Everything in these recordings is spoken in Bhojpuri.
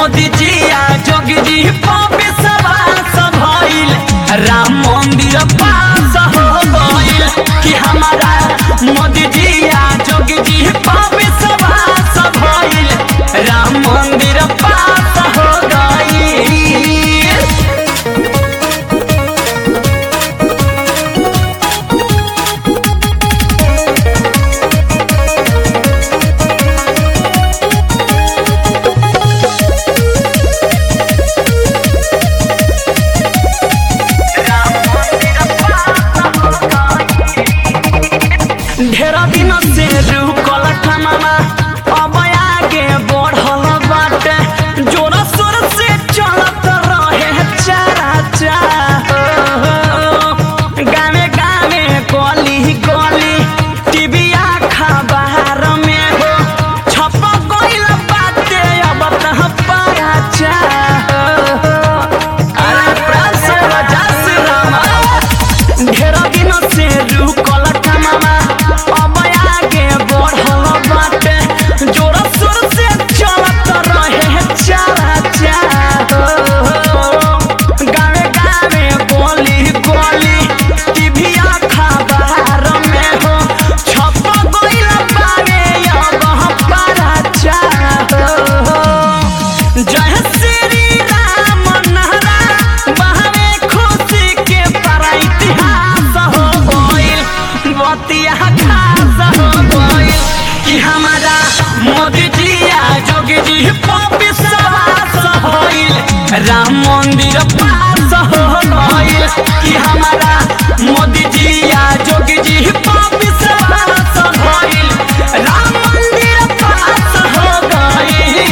मोदी जी आ जोगी जी पापी सवास भइल राम मंदिर पास हो गइल कि हमारा मोदी जी आ जोगी जी पापी सवास भइल राम मंदिर पास हो गइल ढेर दिन से रुकल खमामा अब आगे बढ़ल बाटे जोर शोर से चलत रहे चारा चा गावे गावे गली गली टीवी खबर में हो छप गइल बाटे अब तह पारा चा अरे प्राण से राजा से रामा ढेर दिन से रुकल कमामा अब आगे बढ़ल बाटे जोर शोर से चलत रहे चारा चा गावे गावे गोली गोली टीवी खबर में हो छप गइल बावे अब पारा चा जय श्री राम नहरा बहरे खुशी के पर इतिहास हो गइल बतिया खास हो गइल कि हमारा मोदी जी आ जोगी जी पपी सवास भइल राम मंदिर पास हो गइल कि हमारा मोदी जी आ जोगी जी पपी सवास भइल राम मंदिर पास हो गइल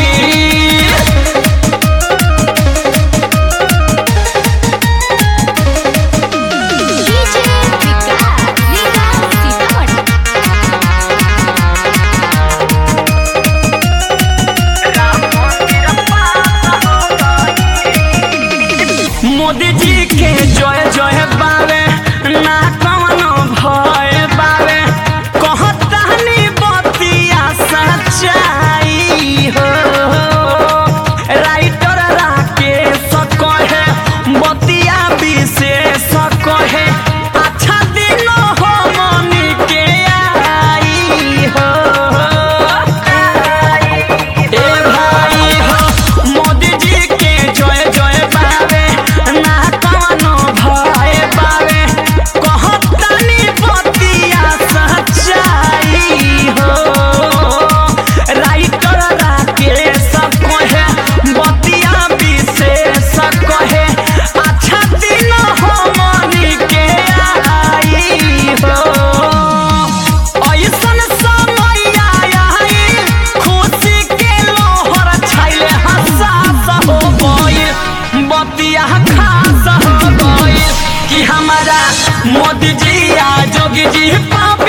डीजे विकास लीला सीतामढ़ी मोदी जी के जय जय बावे ना कवनो भय बावे कहतानी बतिया सच्चाई हो राइटर राकेश कहे बतिया विशेष कहे अच्छा दिन हो मनी के आई हो ए भाई हो मोदी जी के जय जय बावे ना कवनो भय बावे कहतानी बतिया सच्चाई हो राइटर राकेश कहे बतिया विशेष कहे अच्छा दिन हो मनी के आई हो ऐसन समय आइल खुशी के लोहर छाइले हसास हो गइल बतिया खास हो गइल कि हमारा मोदी जी आ जोगी जी पाप